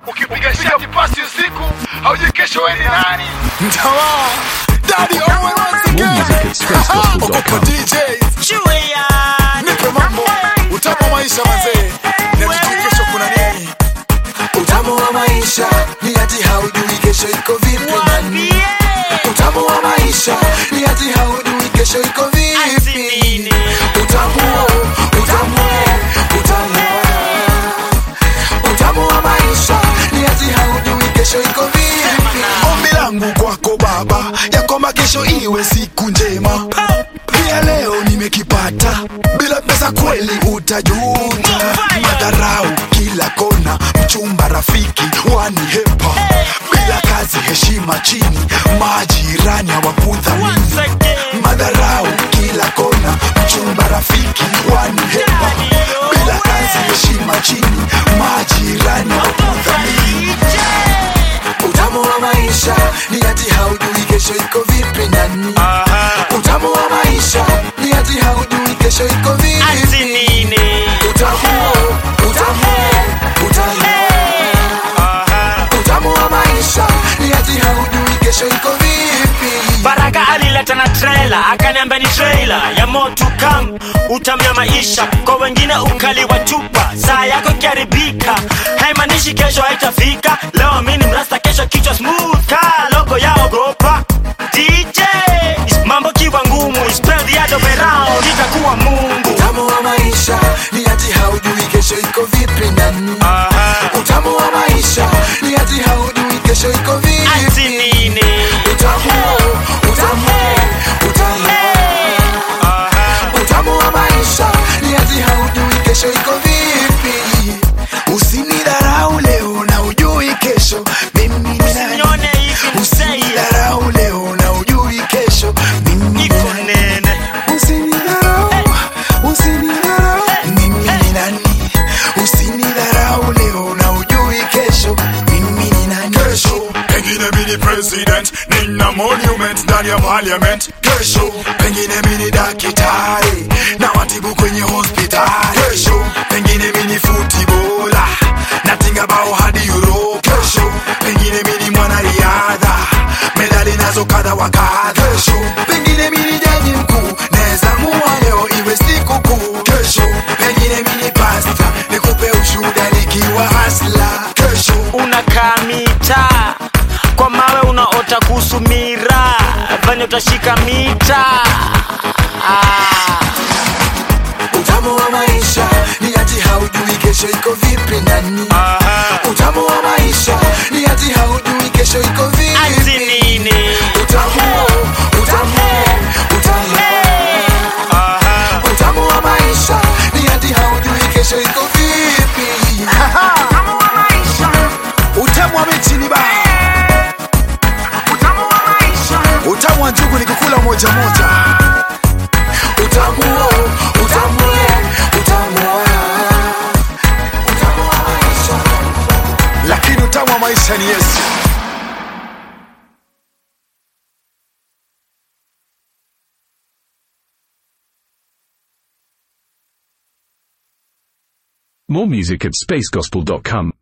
ukipiga shati pasi usiku haujui kesho wewe ni nani Mtawa Daddy Owen once again music at spacegospel.com. Okopo DJs Nipe mambo Utamu wa maisha mazee Na tujui kesho kuna nini Utamu wa maisha Ni ati haujui kesho iko vipi nani Utamu wa maisha Ni ati haujui kesho iko vipi Utamu Utamu Utamu Utamu wa maisha Ni ati haujui kesho iko vipi Ombi langu kwako baba Ya kwamba kesho iwe siku njema pia leo nimekipata bila pesa kweli utajuta madharau kila kona mchumba rafiki wanihepa bila kazi heshima chini majirani hawakudhamini madharau kila kona mchumba rafiki wanihepa bila kazi heshima chini majirani hawakudhamini utamu wa maisha ni ati haujui kesho iko vipi nani utamu wa maisha ni ati haujui kesho iko vipi utamu utamu utamu utamu wa maisha ni ati haujui kesho iko vipi baraka alileta na trela akaniambia ni trailer ya moto kam utamya maisha kwa wengine ukali wa chupa saa yako ikiharibika haimaanishi kesho haitafika leo mini mrasta kesho kichwa smooth ka logo ya ogopa dj mambo kiwa ngumu spread the other way round itakuwa mungu utamu wa maisha ni ati haujui kesho iko vipi nani utamu wa maisha ni ati haujui kesho iko ati vipi nini utamu utamu utamu utamu wa maisha ni ati haujui kesho iko vipi usinidharau leo na ujui kesho mimi ni nani Nione hivi nisei usinidharau leo na ujui kesho mimi ni niko nani nene usinidharau usinidharau mimi ni nani usinidharau leo na ujui kesho mimi ni nani kesho pengine mini president nina monument ndani ya parliament kesho pengine mini dakitari na watibu kwenye hospitali kesho pengine mini futibola natinga bao hadi euro kesho pengine mini mwanariadha medali nazo kadha wa kadha kesho pengine mini jaji mkuu naweza mua leo iwe siku kuu kesho pengine mini pasta nikupe ushuda nikiwa hasla kesho unakaa mita kwa mawe unaota kuhusu mira vanye utashika mita ah. utamu wa maisha ni ati haujui kesho iko vipi nani utamu wa maisha ni ati haujui kesho iko ati vipi nini utamu utamu utamu utamu wa maisha ni ati haujui kesho iko vipi utamu wa miti ni baa utamu wa njugu ni kukula moja moja utamu utamu utamu utamu wa maisha lakini utamu wa maisha ni yesu More music at spacegospel.com.